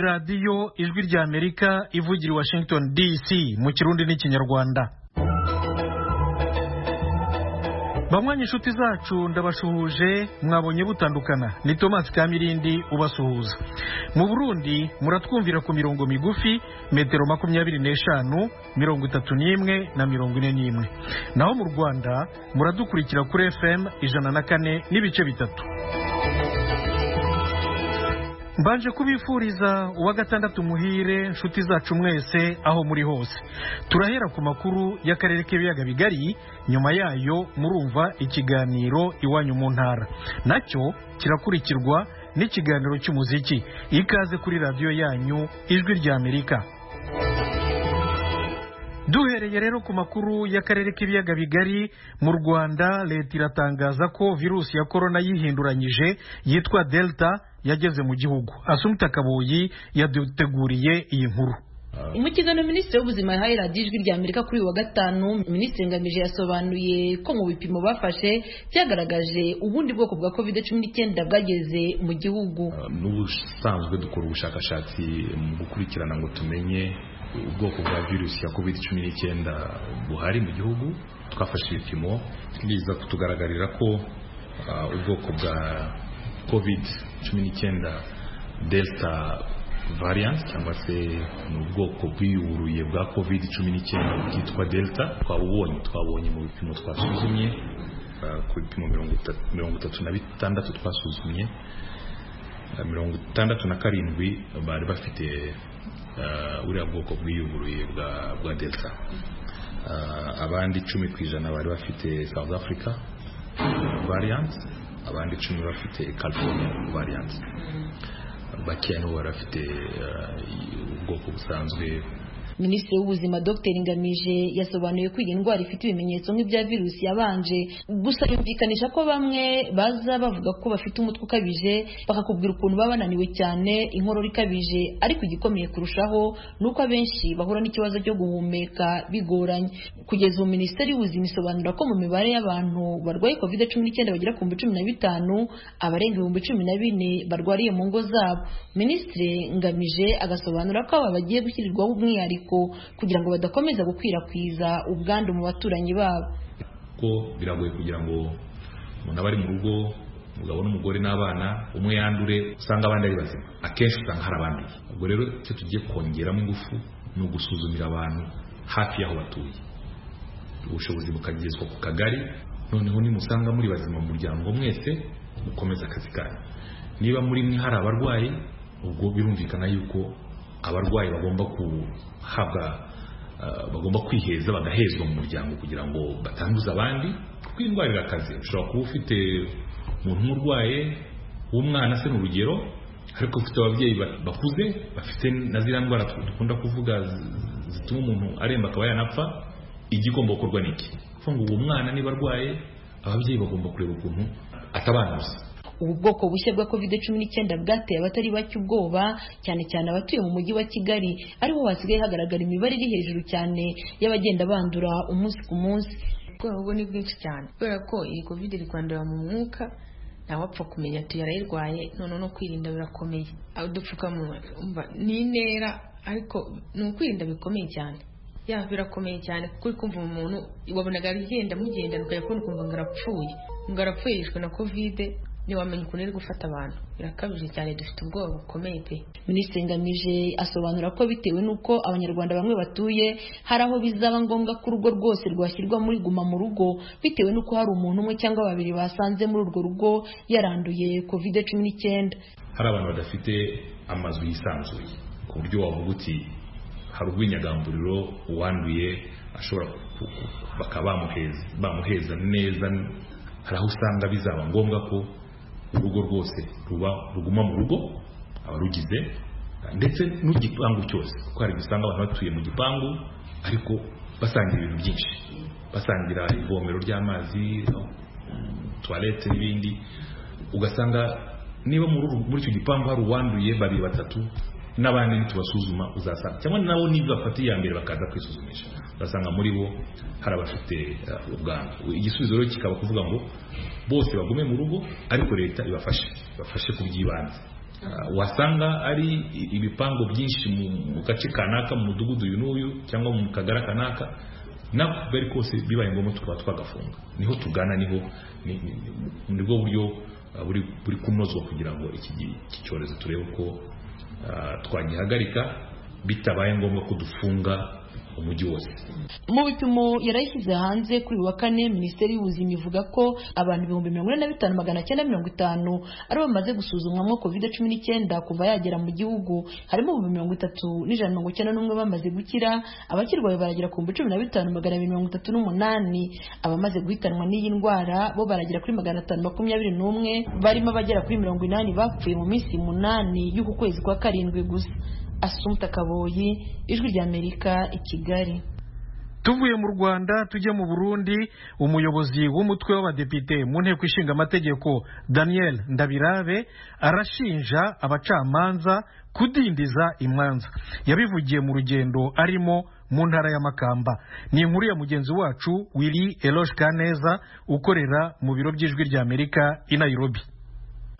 radiyo ijwi ry'amerika ivugira i washington dc mu kirundi n'ikinyarwanda bamwanya inshuti zacu ndabashuhuje mwabonye butandukana ni tomasi kamirindi ubasuhuza mu burundi muratwumvira ku mirongo migufi metero makumyabiri n'eshanu mirongo itatu n'imwe na mirongo ine n'imwe naho mu rwanda muradukurikira kuri fm ijana na kane n'ibice bitatu mbanje kubifuriza uwa gatandatu muhire nshuti zacu mwese aho muri hose turahera ku makuru y'akarere k'ibiyaga bigari nyuma yayo murumva ikiganiro iwanyu mu ntara nacyo kirakurikirwa n'ikiganiro cy'umuziki ikaze kuri radiyo yanyu ijwi ry'amerika duhereye rero ku makuru y'akarere k'ibiyaga bigari mu rwanda leta iratangaza ko virusi ya korona yihinduranyije yitwa delta yageze mu gihugu asumta kabuyi yaduteguriye iyi nkuru mu kiganiro minisitiri w'ubuzima yahaye radiyo ijwi rya amerika kuri uyu wa gatanu minisitiri ngamije yasobanuye ko mu bipimo bafashe byagaragaje ubundi bwoko bwa covid cumi n'icyenda bwageze mu gihugu n'ubusanzwe dukora ubushakashatsi mu gukurikirana ngo tumenye ubwoko bwa virusi ya covid cumi n'icyenda buhari mu gihugu twafashe ibipimo biza kutugaragarira ko ubwoko bwa covid cumi n'icyenda delta variant cyangwa se ni ubwoko bwiyuruye bwa covid cumi n'icyenda bwitwa delta twabubonye twabonye mu bipimo twasuzumye ku bipimo mirongo itatu na bitandatu twasuzumye mirongo itandatu na karindwi bari bafite buriya bwoko bwiyuburuye bwa delta abandi icumi ku ijana bari bafite south africa variant abandi icumi bafite california variant bakeya nibo bari bafite ubwoko busanzwe minisitiri w'ubuzima dr ngamije yasobanuye ko iyi ndwara ifite ibimenyetso nk'ibya virusi yabanje gusa yumvikanisha ko bamwe baza bavuga ko bafite umutwe ukabije bakakubwira ukuntu baba bananiwe cyane inkorora ikabije ariko igikomeye kurushaho ni uko abenshi bahura n'ikibazo cyo guhumeka bigoranye kugeza ubu minisiteri y'ubuzima isobanura ko mu mibare y'abantu barwaye kovide cumi n'icyenda bagera ku bihumbi cumi na bitanu abarenga ibihumbi cumi na bine barwariye mu ngo zabo minisitiri ngamije agasobanura ko aba bagiye gushyirirwaho umwihariko kugira ngo badakomeza gukwirakwiza ubwandu mu baturanyi babo ko biragoye kugira ngo umuntu aba ari mu rugo umugabo n'umugore n'abana umwe yandure usanga abandi ari bazima akenshi usanga hari abandi ubwo rero icyo tugiye kongeramo ingufu ni ugusuzumira abantu hafi y'aho batuye ubushobozi bukagezwa ku kagari noneho nimusanga muri bazima mu muryango mwese mukomeza akazi kanyu niba muri mwe hari abarwayi ubwo birumvikana yuko abarwayi bagomba kuhabwa bagomba kwiheza bagahezwa mu muryango kugira ngo batanduza abandi kuko indwara irakaze ushobora kuba ufite umuntu urwaye w'umwana se ni urugero ariko ufite ababyeyi bakuze bafite na ziriya ndwara dukunda kuvuga zituma umuntu aremba akaba yanapfa igigomba gukorwa ni iki kuvuga ngo uwo mwana niba arwaye ababyeyi bagomba kureba ukuntu atabanduza ubu bwoko bushya bwa covid cumi n'icyenda bwateye abatari bake ubwoba cyane cyane abatuye mu mujyi wa kigali ariho hasigaye hagaragara imibare iri hejuru cyane y'abagenda bandura umunsi ku munsi ubwoba bwo ni bwinshi cyane kubera ko iyi covid iri kwandura mu mwuka ntawapfa kumenya ati yarayirwaye none no kwirinda birakomeye udupfukamunwa ni intera ariko ni ukwirinda bikomeye cyane yaba birakomeye cyane kuko uri kumva umuntu wabonaga agenda amugendana ukajya kubona ukumva ngo arapfuye ngo arapfuye yishwe na kovide ntiwamenya ukuntu iri gufata abantu birakabije cyane dufite ubwoba bukomeye pe minisitiri ngamije asobanura ko bitewe n'uko abanyarwanda bamwe batuye hari aho bizaba ngombwa ko urugo rwose rwashyirwa muri guma mu rugo bitewe n'uko hari umuntu umwe cyangwa babiri basanze muri urwo rugo yaranduye covid cumi n'icyenda hari abantu badafite amazu yisanzuye ku buryo wavuga uti hari urw'inyagamburiro uwanduye ashobora bakaba bamuheza neza hari aho usanga bizaba ngombwa ko urugo rwose ruba ruguma mu rugo abarugize ndetse n'igipangu cyose kuko hari dusanga abantu batuye mu gipangu ariko basangira ibintu byinshi basangira ivomero ry'amazi tuwarete n'ibindi ugasanga niba muri icyo gipangu hari uwanduye babiri batatu n'abandi nitubasuzuma uzasanga cyangwa nabo nibyo bafata iya mbere bakaza kwisuzumisha ugasanga muri bo hari abafite ubwandu igisubizo rero kikaba kuvuga ngo bose bagume mu rugo ariko leta ibafashe ibafashe ku by'ibanze Uh, wasanga ari ibipango byinshi mu mu gace kanaka mu mudugudu uyu n'uyu cyangwa mu kagari kanaka nako bari kose bibaye ngombwa tukaba twagafunga niho tugana niho ni- ni- ni- nibwo buryo uh, buri buri kunozwa kugira ngo iki gi- iki cyorezo turebe uko uh, twagihagarika bitabaye ngombwa ko dufunga umujyi wose mu bipimo yarayishyize hanze kuri uyu wa kane minisiteri y'ubuzima ivuga ko abantu ibihumbi mirongo ine na bitanu magana cyenda mirongo itanu aribo bamaze gusuzumwamo covid cumi n'icyenda kuva yagera mu gihugu harimo ibihumbi mirongo itatu n'ijana na mirongo icyenda n'umwe bamaze gukira abakirwaye baragera ku bihumbi cumi na bitanu magana abiri mirongo itatu n'umunani abamaze guhitanwa n'iyi ndwara bo baragera kuri magana atanu makumyabiri n'umwe barimo abagera kuri mirongo inani bapfuye mu minsi munani y'uku kwezi kwa karindwi gusa asumta kaboyi ijwi ry'amerika i kigali tuvuye mu rwanda tujye mu burundi umuyobozi w'umutwe w'abadepite mu nteko ishinga amategeko daniel ndabirabe arashinja abacamanza kudindiza imanza yabivugiye mu rugendo arimo mu ntara ya makamba ni inkuru ya mugenzi wacu willy eloge kaneza ukorera mu biro by'ijwi ry'amerika i nairobi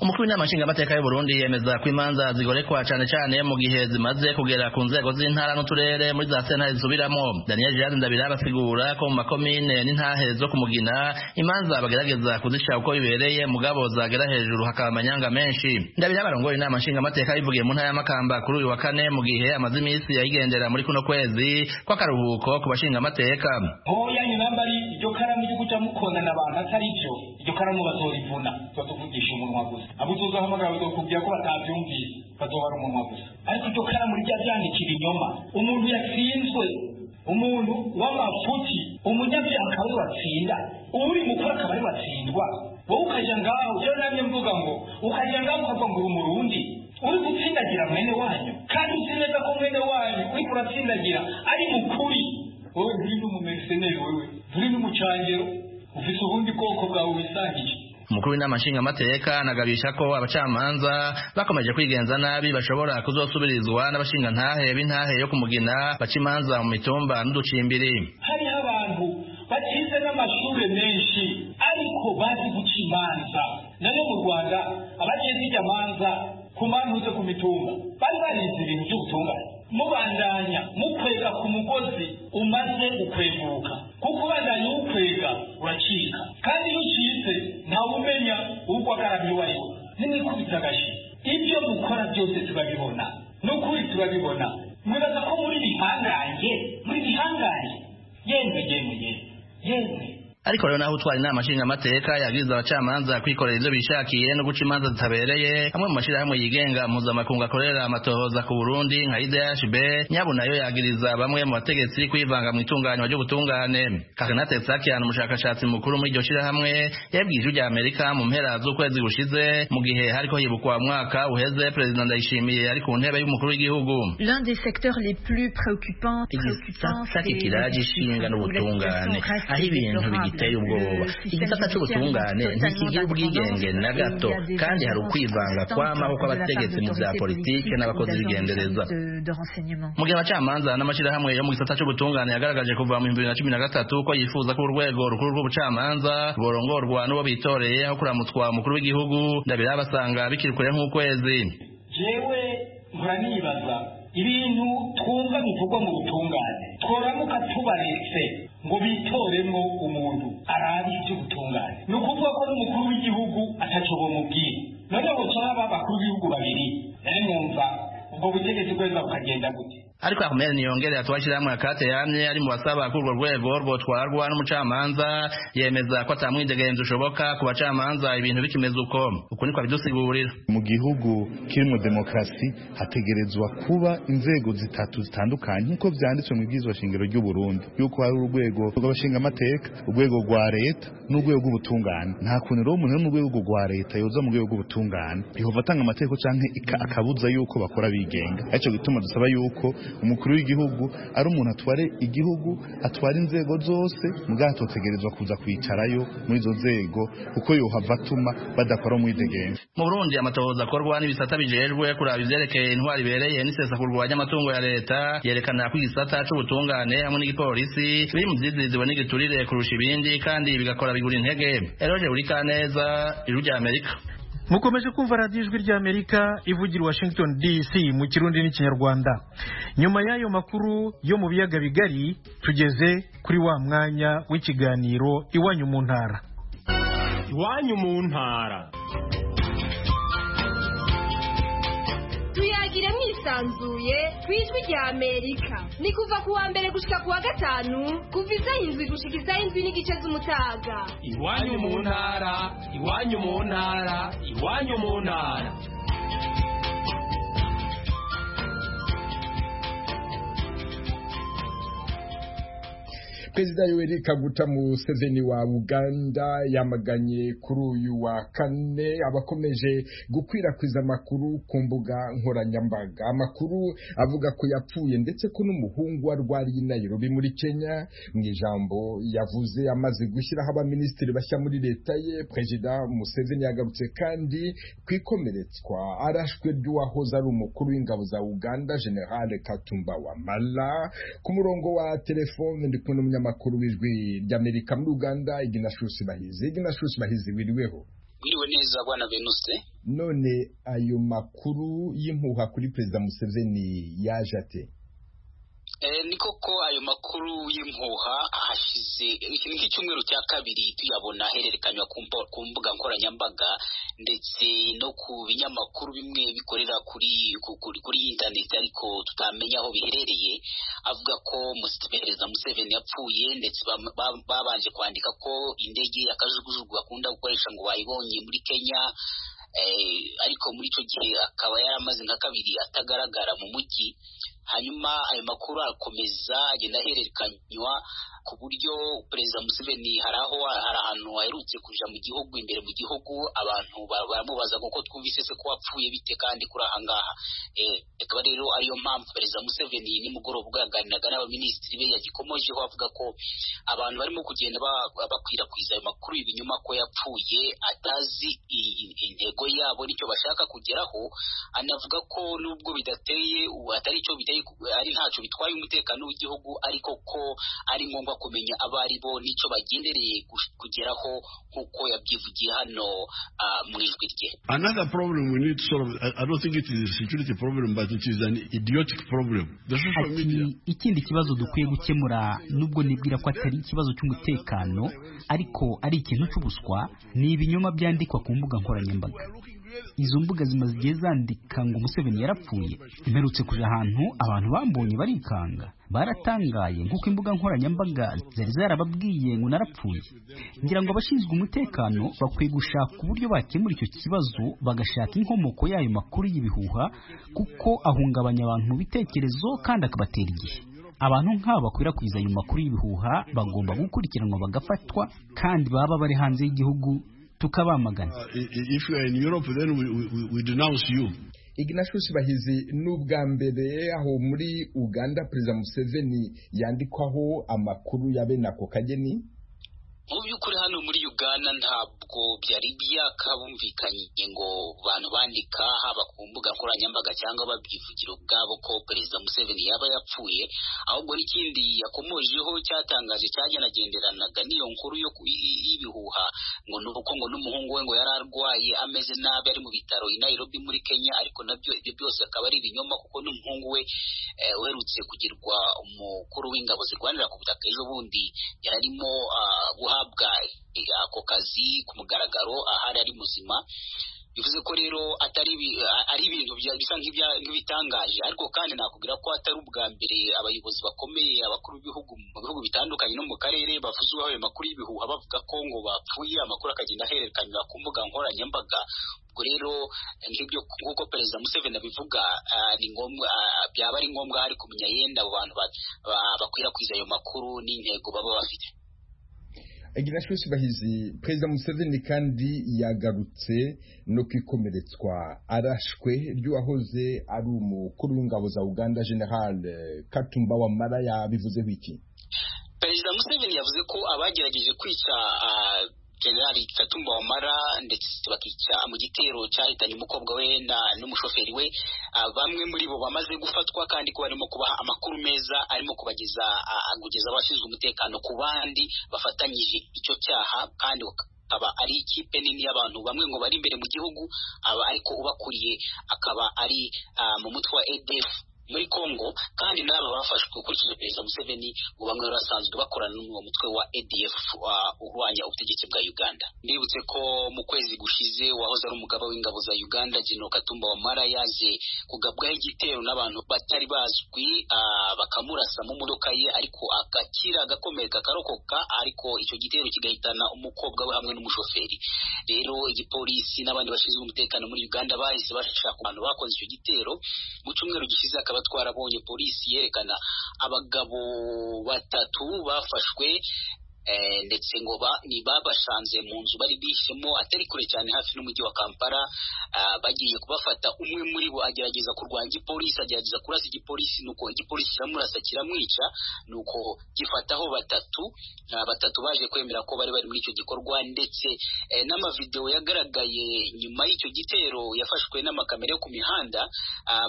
umukuru w'inama nshingamateka y'uburundi yemeza ko imanza zigorekwa cyane cyane mu gihe zimaze kugera ku nzego z'intara n'uturere muri za sentare zisubiramo daniel gerard ndabira asigura ko mu makomine n'intahe zo kumugina imanza bagerageza kuzica uko bibereye mugabo zagera hejuru hakaba amanyanga menshi ndabira barongoye inama nshingamateka bivugiye mu ntara ya makamba kuri uyu wa kane mu gihe amaze iminsi yayigendera muri kuno kwezi kw'akaruhuko ku bashingamateka oya nyinambari iryo karamu ryo guca mukondana abantu atari byo iryo karamu batora ivuna tuba tuvugisha umunwa gusa abo tuzahamagara bakakubwira ko batabyumvise bazohara umunwa gusa ariko iryo karamu rijya ryandikira inyoma umuntu yatsinzwe umuntu w'amafuti umunyabyaha akaba ari watsinda uri mukuru akaba ari watsindwa wowe ukajya ngaho ujya namye mvuga ngo ukajya ngaho ukavuga ngo uri umurundi uri gutsindagira mwene wanyu kandi uzi neza ko mwene wanyu uri kuratsindagira ari mukuri wowe nturi n'umumeseneri wewe nturi n'umucangero ufite ubundi bwoko bwawe wisangiye umukuru w'inama nshingamateka anagabisha ko abacamanza bakomeje kwigenza nabi bashobora kuzosubirizwa n'abashingantahe b'intahe yo kumugina baca imanza mu mitumba n'uducimbiri hariho abantu bakize n'amashuri menshi ariko bazi guca imanza nayo mu rwanda abagiye zijya manza ku mpamvu zo ku mitumba bari barize ibintu by'ubutungane mubandanya mukwega ku mugozi umaze ukweguka kuko ubandanya uwukwega uracika kandi iyo ucitse ntawumenya uko akaramye uwo ari we nimwikubita agashyi ibyo mukora byose turabibona ni ukuri turabibona mwibaza ko muri bihangange muri bihangange yemwe yemwe yemwe yemwe ariko rero naho utwara inama nshingamateka yabwiriza abacamanza kwikorera ivyo bishakiye no guca imanza zitabereye amwe mu mashyirahamwe yigenga mpuzamakungu akorera amatohoza ku burundi nka idhb nyabo nayo yagiriza bamwe mu bategetsi kwivanga mu itunganywa ry'ubutungane kakanate sakian umushakashatsi mukuru muri iryo shyirahamwe yabwiye ijwi rya amerika mu mpera z'ukwezi gushize mu gihe hariko hibukwa umwaka uheze perezida ndayishimiye ari ku ntebe y'umukuru w'igihugu L'un des secteurs les plus préoccupants, préoccupants igisata kigira gishinga n'ubutungane aho ibintu bigiteye ubwoba igisata cy'ubutungane ntikigira ubwigenge na gato kandi hari ukwivanga kwamaho kw'abategetsi mu bya politike n'abakozi b'igendereza mu gihe abacamanza n'amashyirahamwe yo mu gisata cy'ubutungane yagaragaje kuva mu bihumbi bibiri na cumi na gatatu ko yifuza ko urwego rukuru rw'ubucamanza rworongorwa n'uwo bitoreye aho kuramutswa umukuru w'igihugu ndabira basanga bikiri kure nk'ukwezi jewe nkora nibaza ibintu twumva bivugwa mu butungane tworamuka tubaretse ngo bitoremo umuntu arabe iby'ubutungane ni ukuvuga ko n'umukuru w'igihugu atacyo bamubwira noneho cyangwa abakuru b'ibihugu babiri nari numva ubwo butegetsi bweza bukagenda gute ariko akomere niyongere atuwashyirahamwe akate yamye ari mu basaba ko urwo rwego rwotwarwa n'umucamanza yemeza ko atamwidegenzi ushoboka ku bacamanza ibintu bikimeze uko uku niko abidusigurira mu gihugu kirimo demokarasi hategerezwa kuba inzego zitatu zitandukanye nk'uko byanditswe mu bwizwa shingiro ry'u Burundi yuko hari urwego rw'abashingamateka urwego rwa leta n'urwego rw'ubutungane nta kuntu rero umuntu uri mu rwego rwa leta yoza mu rwego rw'ubutungane ihova atanga amategeko cyangwa akabuza yuko bakora bigenga aricyo gituma dusaba yuko umukuru w'igihugu ari umuntu atware igihugu atwara inzego zose mugahita utegerezwa kuza kwicarayo muri izo nzego kuko yohava atuma badakora umwidegenzi mu burundi amatohoza akorwa n'ibisata bijejwe kuraba ivyerekeye intwaro ibereye n'isesa kurwanya amatungo ya leta yerekana ko igisata c'ubutungane hamwe n'igipolisi biri mu vyiziriziwe n'igiturire kurusha ibindi kandi bigakora bigura intege eroje uri kaneza ijuru ry'amerika mukomeje kumva radiyo ijwi ry'amerika ivugira washington dc mu kirundi n'ikinyarwanda nyuma y'ayo makuru yo mu biyaga bigari tugeze kuri wa mwanya w'ikiganiro iwanyu mu ntara iwanyu mu ntara tuyagira mwisanzuye ku ijwi rya amerika ni kuva ku wa mbere gushyika ku wa gatanu kuva isaha indwi gushyika isaha indwi n'igice z'umutaga iwanyu mu ntara iwanyu mu ntara iwanyu mu ntara perezida yoweri kaguta museveni wa uganda yamaganye kuri uyu wa kane abakomeje gukwirakwiza amakuru ku mbuga nkoranyambaga amakuru avuga ko yapfuye ndetse ko n'umuhungu wa rwari nayirobi muri kenya mu ijambo yavuze amaze gushyiraho abaminisitiri bashya muri leta ye perezida museveni yagarutse kandi ku ikomeretswa arashwe ry'uwahoze ari umukuru w'ingabo za uganda generale katumba wamala ku murongo wa telefone ndi kumwe n'umunyamaguru umunyamakuru w'ijwi ry'amerika muri uganda iginashusi bahizi iginashusi bahizi wiriweho wiriwe neza bwana venuse none ayo makuru y'impuha kuri perezida museveni yaje ate ni koko ayo makuru y'impuha hashize iki ni icyumweru cya kabiri tuyabona ahererekanywa ku mbuga nkoranyambaga ndetse no ku binyamakuru bimwe bikorera kuri kuri intaneti ariko tutamenya aho biherereye avuga ko perezida museveni yapfuye ndetse babanje kwandika ko indege y'akajugujugu bakunda gukoresha ngo bayibonye muri kenya ariko muri icyo gihe akaba yari amaze nka kabiri atagaragara mu mujyi hanyuma ayo makuru arakomeza agenda ahererekanywa ku buryo perezida museveni hari aho hari ahantu aherutse kuja mu gihugu imbere mu gihugu abantu baramubaza kuko twumvise se ko wapfuye bite kandi kuri aha ngaha akaba rero ariyo mpamvu perezida museveni nimugoroba ubwo yaganiraga n'abaminisitiri be yagikomojeho avuga ko abantu barimo kugenda bakwirakwiza ayo makuru ibinyuma ko yapfuye atazi intego yabo nicyo bashaka kugeraho anavuga ko nubwo bidateye atari icyo ari ntacyo bitwaye umutekano w'igihugu ariko ko ari ngombwa kumenya abo ari bo n'icyo bagendereye kugeraho nk'uko yabyivugiye hano mu ijwi rye another problem we need solve i don't think it is a security problem but it is an idiotic problem the social media ikindi kibazo dukwiye gukemura nubwo nibwira ko atari ikibazo cy'umutekano ariko ari ikintu cy'ubuswa ni ibinyoma byandikwa ku mbuga nkoranyambaga izo mbuga zimaze igihe zandika ngo umuseveni yarapfuye imperutse kuja ahantu abantu bambonye barikanga baratangaye nk'uko imbuga nkoranyambaga zari zarababwiye ngo narapfuye ngira ngo abashinzwe umutekano bakwiye gushaka uburyo bakemura icyo kibazo bagashaka inkomoko y'ayo makuru y'ibihuha kuko ahungabanya abantu ibitekerezo kandi akabatera igihe abantu nk'aba bakwirakwiza ayo makuru y'ibihuha bagomba gukurikiranwa bagafatwa kandi baba bari hanze y'igihugu tukabamagana if you are in europe then we, we, we denounce you ignatius bahizi n'ubwa mbere aho muri uganda perezida museveni yandikwaho amakuru ya bene ako kageni mu by'ukuri hano muri uganda ntabwo byari byakabumvikanye ngo bantu bandika haba ku mbuga nkoranyambaga cyangwa babyivugira ubwabo ko perezida museveni yaba yapfuye ahubwo n'ikindi yakomojeho cyatangaje cyagenagenderanaga n'iyo nkuru yo y'ibihuha ngo ni uko ngo n'umuhungu we ngo yari arwaye ameze nabi ari mu bitaro i nairobi muri kenya ariko nabyo ibyo byose akaba ari ibinyoma kuko n'umuhungu we uherutse kugirwa umukuru w'ingabo zirwanira ku butaka ejo bundi yararimo guha guhabwa ako kazi ku mugaragaro ahari ari muzima bivuze ko rero atari ari ibintu bisa nk'ibitangaje ariko kandi nakubwira ko atari ubwa mbere abayobozi bakomeye abakuru b'ibihugu mu bihugu bitandukanye no mu karere bavuzeho ayo makuru y'ibihuha bavuga ko ngo bapfuye amakuru akagenda ahererekanywa ku mbuga nkoranyambaga ubwo rero nk'ibyo nk'uko perezida museveni abivuga ni ngombwa byaba ari ngombwa hari kumenya yenda abo bantu bakwirakwiza ayo makuru n'intego baba bafite ignatius bahizi perezida museveni kandi yagarutse no kwikomeretswa arashwe ry'uwahoze ari umukuru w'ingabo za uganda general katumba wamara yabivuzeho iki perezida museveni yavuze ko abagerageje kwica generali katumba wamara ndetse bakica mu gitero cyahitanye umukobwa we n'umushoferi we bamwe muri bo bamaze gufatwa kandi ko barimo kubaha amakuru meza arimo kubageza kugeza abashinzwe umutekano ku bandi bafatanyije icyo cyaha kandi akaba ari ikipe nini y'abantu bamwe ngo bari imbere mu gihugu aba ariko ubakuriye akaba ari ah, mu mutwe wa edf muri Congo kandi n'aba bafashwe gukurikije perezida Museveni ngo bamwe bari basanzwe bakorana n'uwo mutwe wa ADF uh, urwanya ubutegetsi bwa Uganda ndibutse ko mu kwezi gushize wahoze ari umugaba w'ingabo za Uganda General Katumba Wamara yaje kugabwaho igitero n'abantu batari bazwi uh, bakamurasa mu modoka ye ariko agakira agakomereka akarokoka ariko icyo gitero kigahitana umukobwa we hamwe n'umushoferi rero igipolisi n'abandi bashinzwe umutekano muri Uganda bahise bashaka abantu bakoze icyo gitero mu cyumweru gishize akaba twarabonye polisi yerekana abagabo batatu bafashwe ndetse ngo ni babasanze mu nzu bari bishemo atari kure cyane hafi n'umujyi wa kampala bagiye kubafata umwe muri bo agerageza kurwanya igipolisi agerageza kurasa igipolisi nuko igipolisi kiramurasa kiramwica nuko gifataho batatu batatu baje kwemera ko bari bari muri icyo gikorwa ndetse n'amavidewo yagaragaye nyuma y'icyo gitero yafashwe n'amakamera yo ku mihanda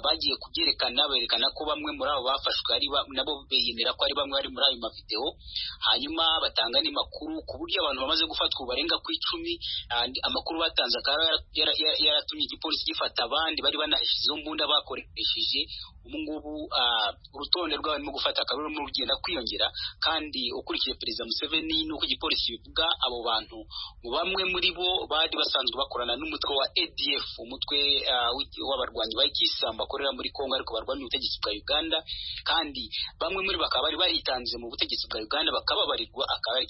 bagiye kubyerekana berekana ko bamwe muri abo bafashwe nabo biyemera ko ari bamwe bari muri ayo mavidewo hanyuma batanu batanga makuru ku buryo abantu bamaze gufatwa barenga ku icumi amakuru batanze akaba yaratumye igipolisi gifata abandi bari banahishyizeho imbunda bakoresheje ubu ngubu urutonde rw'abarimo gufata akaba rurimo rugenda kwiyongera kandi ukurikije perezida museveni n'uko igipolisi bivuga abo bantu bamwe muri bo bari basanzwe bakorana n'umutwe wa adf umutwe w'abarwanyi ba ikisilamu bakorera muri kongo ariko barwanya ubutegetsi bwa uganda kandi bamwe muri bakaba bari baritanze mu butegetsi bwa uganda bakababarirwa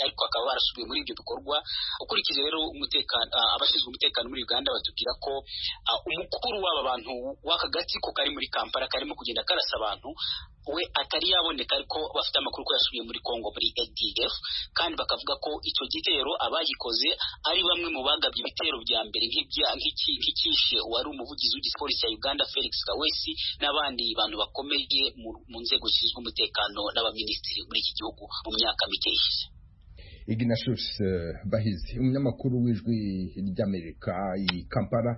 ariko bakaba barasubiye muri ibyo bikorwa ukurikije rero umutekano abashinzwe umutekano muri uganda batubwira ko umukuru w'aba bantu w'aka gatsiko kari muri kampala karimo kugenda karasa abantu we atari yaboneka ariko bafite amakuru ko yasubiye muri congo muri adf kandi bakavuga ko icyo gitero abagikoze ari bamwe mu bagabye ibitero bya mbere nk'icyishe wari umuvugizi w'igipolisi ya uganda felix kawesi n'abandi bantu bakomeye mu nzego zishinzwe umutekano n'abaminisitiri muri iki gihugu mu myaka mike ishize ignatius bahizi umunyamakuru w'ijwi ry'amerika i kampala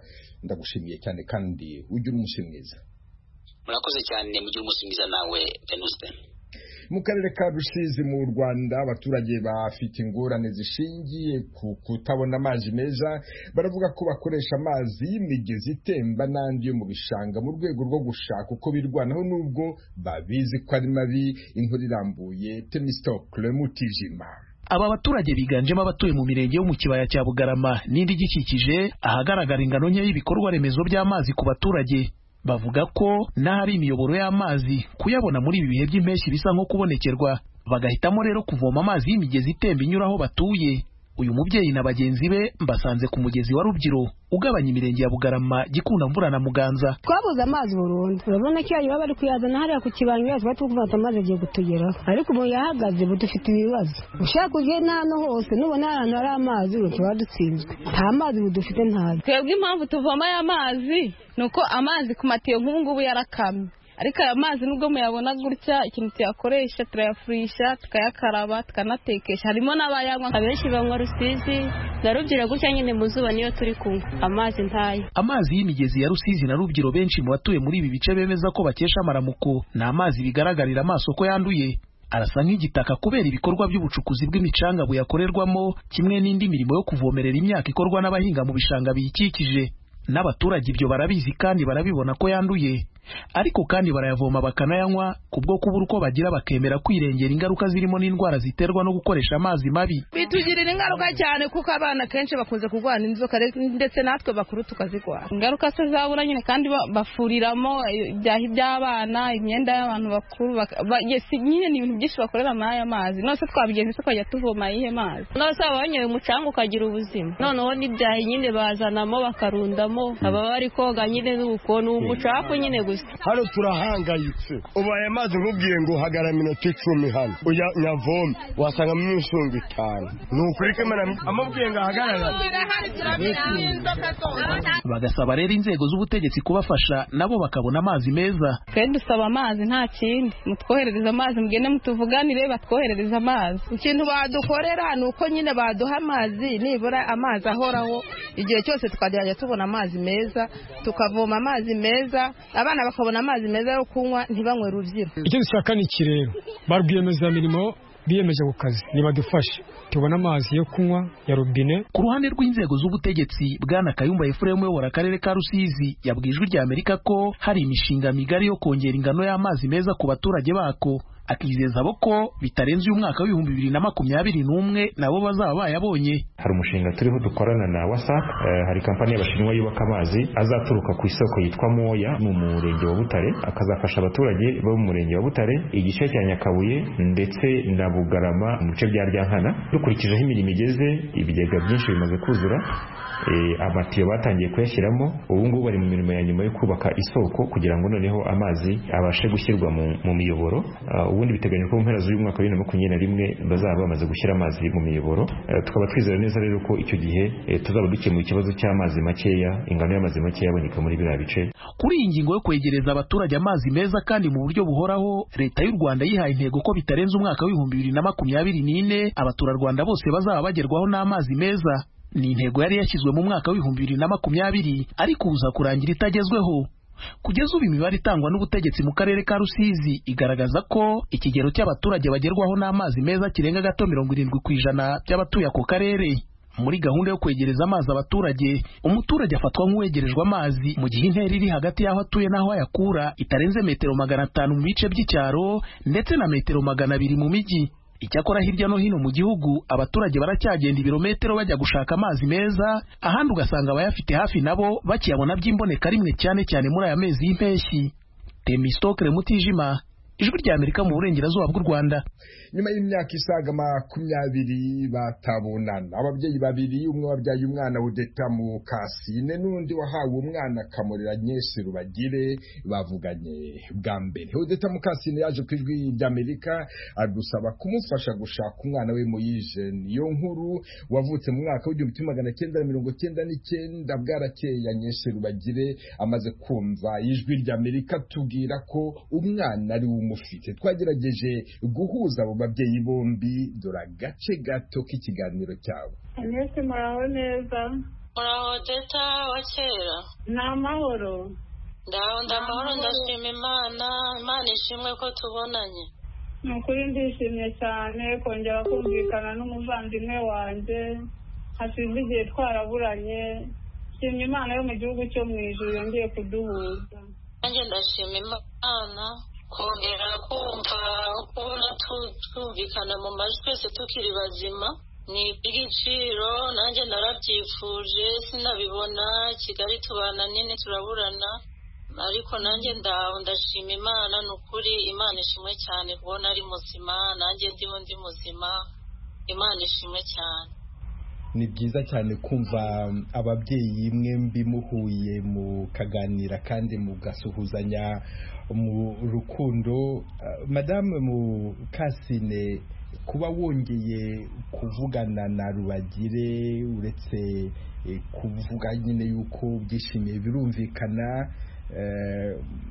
ndagushimiye cyane kandi ugira umunsi mwiza murakoze cyane mugire umunsi mwiza nawe venuste mu karere ka rusizi mu rwanda abaturage bafite ingorane zishingiye ku kutabona amazi meza baravuga ko bakoresha amazi y'imigezi itemba n'andi yo mu bishanga mu rwego rwo gushaka uko birwanaho n'ubwo babizi ko ari mabi inkuru irambuye tenisitokule mutijima aba baturage biganjemo abatuye mu mirenge yo mu kibaya cya bugarama n'indi igikikije ahagaragara ingano nke y'ibikorwa remezo by'amazi ku baturage bavuga ko n'ahari imiyoboro y'amazi kuyabona muri ibi bihe by'impeshyi bisa nko kubonekerwa bagahitamo rero kuvoma amazi y'imigezi itemba inyura aho batuye uyu mubyeyi na bagenzi be mbasanze ku mugezi wa Rubyiro ugabanya imirenge ya Bugarama gikunda mvura na Muganza twabuze amazi burundu urabona ko yayo bari kuyazana hariya ku kibango yacu bari kuvata amazi agiye gutugeraho ariko ubu yahagaze ubu dufite ibibazo ushaka uje n'ahantu hose nubona ahantu hari amazi ubu tuba dutsinzwe nta mazi ubu dufite ntayo twebwe impamvu tuvoma aya mazi ni uko amazi ku matiyo nk'ubu ngubu yarakamye ariko aya mazi nubwo muyabona gutya ikintu tuyakoresha turayafurisha tukayakaraba tukanatekesha harimo n'abayanywa abenshi banywa rusizi na rubyiro gutya nyine mu zuba niyo turi kunywa amazi ntayo amazi y'imigezi ya rusizi na rubyiro benshi mu batuye muri ibi bice bemeza ko bakesha amaramuko ni amazi bigaragarira amaso ko yanduye arasa nk'igitaka kubera ibikorwa by'ubucukuzi bw'imicanga buyakorerwamo kimwe n'indi mirimo yo kuvomerera imyaka ikorwa n'abahinga mu bishanga biyikikije n'abaturage ibyo barabizi kandi barabibona ko yanduye ariko kandi barayavoma bakanayanywa ku bwo kubura uko bagira bakemera kwirengera ingaruka zirimo n'indwara ziterwa no gukoresha amazi mabi bitugirira ingaruka cyane kuko abana kenshi bakunze kurwara inzoka ndetse natwe bakuru tukazirwara ingaruka se zabura nyine kandi bafuriramo ibyaha iby'abana imyenda y'abantu bakuru nyine ni ibintu byinshi bakorera muri aya mazi nose twabigenza tukajya tuvoma ayihe mazi nose baba banyoye umucanga ukagira ubuzima noneho n'ibyaha nyine bazanamo bakarundamo aba bari koga nyine n'ubukono umucafu nyine gusa hano turahangayitse ubu aya mazi nkubwiye ngo hagara iminota icumi hano uya nyavome wasangamo imishinga itanu ni ukuri ko amubwiye ngo ahagarara bagasaba rero inzego z'ubutegetsi kubafasha nabo bakabona amazi meza twe dusaba amazi nta kindi mutwoherereza amazi mugende mutuvuganire batwoherereza amazi ikintu badukorera ni uko nyine baduha amazi nibura amazi ahoraho igihe cyose tukagerageza tubona amazi meza tukavoma amazi meza abana bakabona amazi meza yo kunywa ntibanywe rubyiro icyo dushaka ni iki rero ba rwiyemezamirimo biyemeje ku kazi ntibadufashe tubona amazi yo kunywa ya robine ku ruhande rw'inzego z'ubutegetsi bwana kayumba efuremu uyobora akarere ka rusizi yabwiye ijwi rya amerika ko hari imishinga migari yo kongera ingano y'amazi meza ku baturage bako akizeza abo ko bitarenze uyu mwaka w'ibihumbi bibiri na makumyabiri n'umwe nabo bazaba bayabonye hari umushinga turiho dukorana na wasapu hari kampani y'abashinwa yubaka amazi azaturuka ku isoko yitwa moya ni umurenge wa butare akazafasha abaturage bo mu murenge wa butare igice cya nyakabuye ndetse na bugarama mu bice bya ryankana dukurikijeho imirimo igeze ibigega byinshi bimaze kuzura amatiyo batangiye kuyashyiramo ubu ngubu bari mu mirimo ya nyuma yo kubaka isoko kugira ngo noneho amazi abashe gushyirwa mu miyoboro ubundi biteganyijwe ko mu mpera z'uyu mwaka wa bibiri na makumyabiri na rimwe bazaba bamaze gushyira amazi mu miyoboro tukaba twizera neza rero ko icyo gihe tuzaba dukemuye ikibazo cy'amazi makeya ingano y'amazi makeya aboneka muri biriya bice kuri iyi ngingo yo kwegereza abaturage amazi meza kandi mu buryo buhoraho leta y'u rwanda yihaye intego ko bitarenze umwaka w'ibihumbi bibiri na makumyabiri n'ine abaturarwanda bose bazaba bagerwaho n'amazi meza ni intego yari yashyizwe mu mwaka w'ibihumbi bibiri na makumyabiri ariko uza kurangira itagezweho kugeza ubu imibare itangwa n'ubutegetsi mu karere ka rusizi igaragaza ko ikigero cy'abaturage bagerwaho n'amazi meza kirenga gato mirongo irindwi ku ijana by'abatuye ako karere muri gahunda yo kwegereza amazi abaturage umuturage afatwa nk'uwegerejwe amazi mu gihe intera iri hagati y'aho atuye n'aho ayakura itarenze metero magana atanu mu bice by'icyaro ndetse na metero magana abiri mu mijyi icyakora hirya no hino mu gihugu abaturage baracyagenda ibirometero bajya gushaka amazi meza ahandi ugasanga abayafite hafi nabo bakiyabona by'imboneka rimwe cyane cyane muri aya mezi y'impeshyi temisitokere mutijima ijwi rya amerika mu burengerazuba bw'u rwanda nyuma y'imyaka isaga makumyabiri batabonana ababyeyi babiri umwe wabyaye umwana wudeta mu kasine n'undi wahawe umwana kamurira nyese rubagire bavuganye bwa mbere udeta mu kasine yaje ku ijwi ry'amerika adusaba kumufasha gushaka umwana we moyije niyo nkuru wavutse mu mwaka w'igihumbi kimwe magana cyenda na mirongo cyenda n'icyenda bwarakeye nyese rubagire amaze kumva ijwi ry'amerika tubwira ko umwana ari we umufite twagerageje guhuza abo babyeyi bombi dore agace gato k'ikiganiro cyabo mwese muraho neza muraho deta wa kera ni amahoro ndaho ndamahoro ndashima imana imana ishimwe ko tubonanye ni ukuri ndishimye cyane kongera kumvikana n'umuvandimwe wanjye hashize igihe twaraburanye shimye imana yo mu gihugu cyo mu ijoro yongeye kuduhuza nanjye ndashima imana kongera kumva kubona twumvikana mu majwi twese tukiri bazima ni iby'igiciro nanjye narabyifuje sinabibona kigali tubana nini turaburana ariko nanjye ndawe ndashima imana ni ukuri imana ishimwe cyane kubona ari muzima nanjye ndiho ndi muzima imana ishimwe cyane ni byiza cyane kumva ababyeyi mwembi muhuye mukaganira kandi mugasuhuzanya mu rukundo madame mukasine kuba wongeye kuvugana na rubagire uretse kuvuga nyine yuko byishimiye birumvikana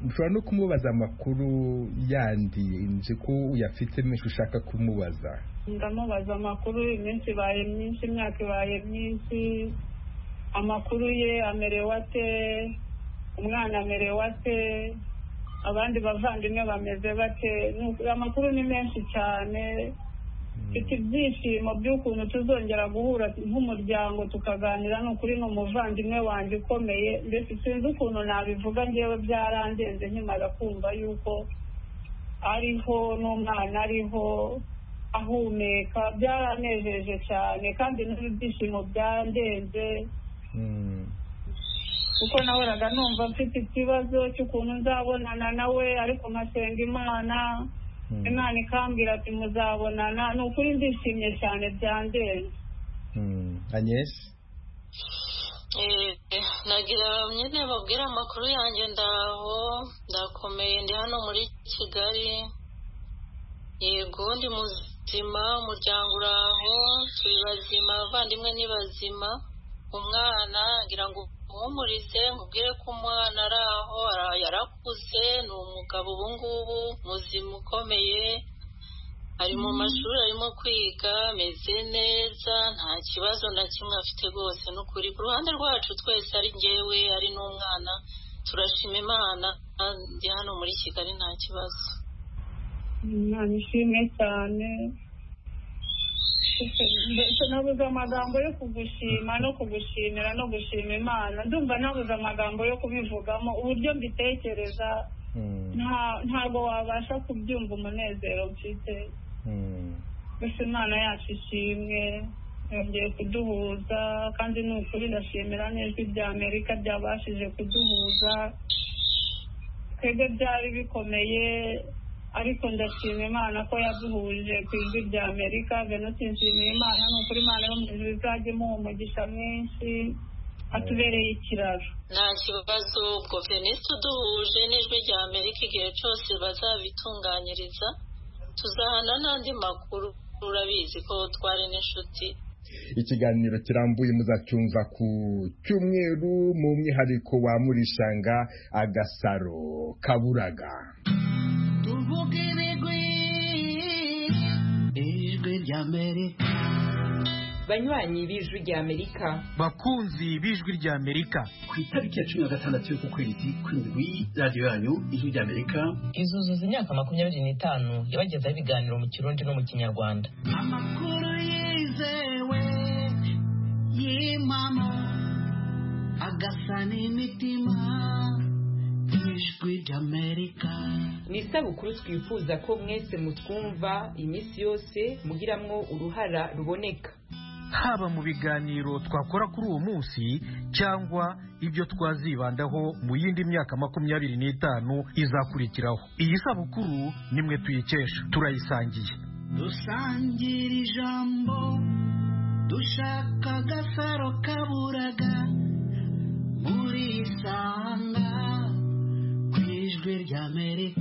ushobora no kumubaza amakuru yandi nzi ko uyafite menshi ushaka kumubaza ndamubaza amakuru iminsi ibaye myinshi imyaka ibaye myinshi amakuru ye amerewe ate umwana amerewe ate abandi bavandimwe bameze bate amakuru ni menshi cyane mfite ibyishimo by'ukuntu tuzongera guhura nk'umuryango tukaganira ni ukuri ni umuvandimwe wanjye ukomeye mbese sinzi ukuntu nabivuga ngewe byarandenze nkimara kumva yuko ariho n'umwana ariho ahumeka byaranejeje cyane kandi n'ibyishimo byandenze kuko nahoraga numva mfite ikibazo cy'ukuntu nzabonana nawe ariko nkasenga imana imana ikambwira ati muzabonana ni ukuri ndishimye cyane byandenze anyesi nagira nyine babwira amakuru yanjye ndaho ndakomeye ndi hano muri kigali yego ndi muzima umuryango uraho turi bazima abavandimwe ni bazima umwana ngira ngo umuhumurize nkubwire ko umwana ari aho yarakuze ni umugabo ubu ngubu muzima ukomeye ari mu mashuri arimo kwiga ameze neza nta kibazo na kimwe afite rwose ni ukuri ku ruhande rwacu twese ari ngewe ari n'umwana turashima imana ndi hano muri kigali nta kibazo ntabishimwe cyane mbese nabuze amagambo yo kugushima no kugushimira no gushima imana ndumva nabuze amagambo yo kubivugamo uburyo mbitekereza nta- ntabwo wabasha kubyumva umunezero mfite gusa imana yacu ishimwe yongeye kuduhuza kandi ni ukuri ndashimira n'ijwi rya amerika ryabashije kuduhuza twebwe byari bikomeye ariko ndashima imana ko yaduhuje ku ijwi rya amerika venusi nshimiye imana ni ukuri imana yo mu ijuru izajya imuha umugisha mwinshi atubereye ikiraro nta kibazo ubwo venisi uduhuje n'ijwi rya amerika igihe cyose bazabitunganyiriza tuzahana n'andi makuru urabizi ko twari n'inshuti ikiganiro kirambuye muzacyumva ku cyumweru mu mwihariko wa murishanga agasaro kaburaga tuvuge ibigwi ijwi ry'amerika banywanyi b'ijwi ry'amerika bakunzi b'ijwi ry'amerika ku itariki ya cumi na gatandatu y'ukwezi kw'indwi radiyo yanyu ijwi ry'amerika izuzuza imyaka makumyabiri n'itanu yabagezaho ibiganiro mu kirundi no mu kinyarwanda amakuru yizewe y'impamo agasa n'imitima ijwi ry'amerika ni isabukuru twifuza ko mwese mutwumva iminsi yose mugiramwo uruhara ruboneka haba mu biganiro twakora kuri uwo munsi cyangwa ibyo twazibandaho mu yindi myaka makumyabiri n'itanu izakurikiraho iyi sabukuru nimwe tuyikesha turayisangiye dusangira ijambo dushaka agasaro kaburaga muri isanga ku ijwi ry'amerika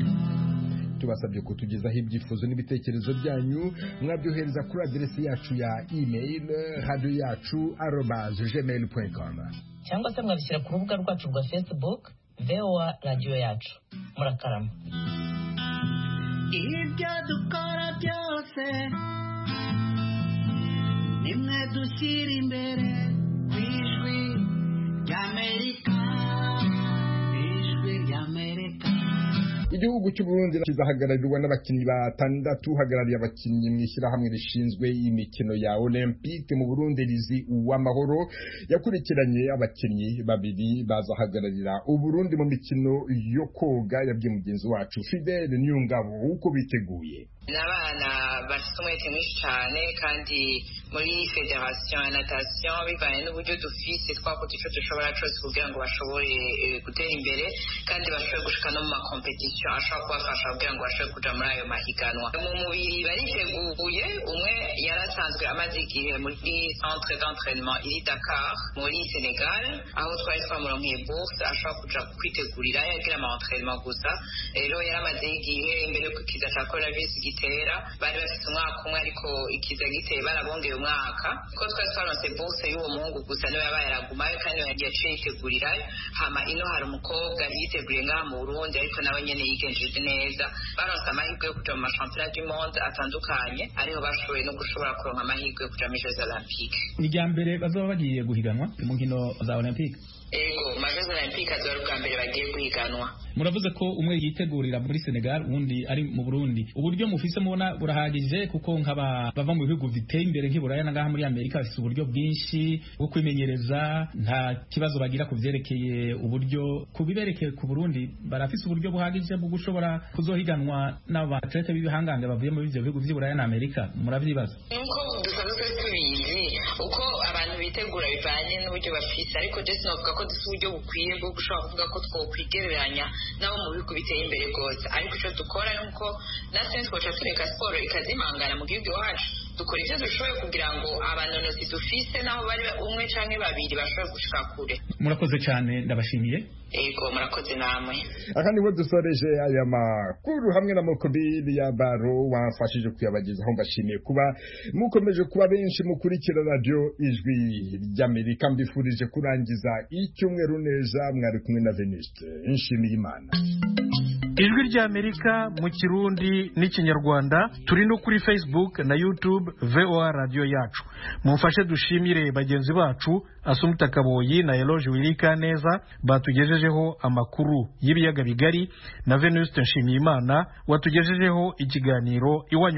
tubasabye kutugezaho ibyifuzo n'ibitekerezo byanyu mwabyohereza kuri aderesi yacu ya email radio yacu arobaze gmail point com cyangwa se mwabishyira ku rubuga rwacu rwa facebook voa radiyo yacu murakarama ibyo dukora byose nimwe dushyira imbere ku ijwi ry'amerika ijwi ry'amerika igihugu cy'u Burundi kizahagararirwa n'abakinnyi batandatu uhagarariye abakinnyi mu ishyirahamwe rishinzwe imikino ya olympique mu Burundi rizi uw'amahoro yakurikiranye abakinnyi babiri bazahagararira u Burundi mu mikino yo koga yabwiye mugenzi wacu Fidel Niyongabo uko biteguye ni abana bafite umwete mwinshi cyane kandi muri federasiyo ya natasiyo bivanye n'uburyo dufise twakora icyo dushobora cyose kugira ngo bashobore eh, gutera imbere kandi bashobore gushika no mu makompetisiyo ashobora kubafasha kugira ngo bashobore kuja muri ayo mahiganwa mu mubiri bariteguye umwe yarasanzwe amaze igihe muri centre d'entraînement iri dakar muri senegal aho twari twamuronkeye bourse ashobora kuja kwitegurira yagira ama entraînement gusa rero yaramaze igihe mbere yuko ikiza cya coronavirus gitera bari bafite umwaka umwe ariko ikiza giteye barabongeye umwaka ko twari twaronse bourse y'uwo muhungu gusa niwe yabaye aragumayo kandi yaciye yitegurirayo hama ino hari umukobwa yiteguriye ngaha mu burundi ariko nawe nyene yigenjeje neza baronse amahirwe yo kuja mu mashampiyona du monde atandukanye ariho bashoboye no gushobora kuronka amahirwe yo kuja muri jeux olympique ni irya mbere bazaba bagiye guhiganwa mu nkino za olympique ego mu majeux olympique azoba ari ubwa mbere bagiye guhiganwa muravuze ko umwe yitegurira muri senegal uwundi ari mu burundi uburyo mufise mubona burahagije kuko nk'aba bava mu bihugu biteye imbere nk'iburaya na ngaha muri amerika bafite uburyo bwinshi bwo kwimenyereza nta kibazo bagira ku vyerekeye uburyo ku biberekeye ku burundi barafise uburyo buhagije bwo gushobora kuzohiganwa n'abatlete b'ibihangange bavuye muri ivyo bihugu vy'iburaya na amerika muravyibaza nk'uko dusanzwe tubizi uko abantu bitegura bivanye n'uburyo bafite ariko jesi navuga ko dufite uburyo bukwiye bwo gushobora kuvuga ko twokwigereranya n'abo mu bihugu biteye imbere rwose ariko icyo dukora ni uko natwe twoca tureka siporo ikazimangana mu gihugu iwacu dukora icyo dushoboye kugira ngo abanonozi dufise n'aho bari umwe canke babiri bashobore gushika kure murakoze cane ndabashimiye yego murakoze namwe aha niho dusoreje aya makuru hamwe na mokobili ya baro wamfashije kuyabagezaho mbashimiye kuba mukomeje kuba benshi mukurikira radiyo ijwi ry'amerika mbifurije kurangiza icyumweru neza mwari kumwe na venuste nshimiye imana ijwi ry'amerika mu kirundi n'ikinyarwanda turi no kuri facebook na youtube voa radiyo yacu mumfashe dushimire bagenzi bacu asumta kaboyi na eloge wirikaneza batugejejeho amakuru y'ibiyaga bigari na venuste nshimiyimana watugejejeho ikiganiro iwanyu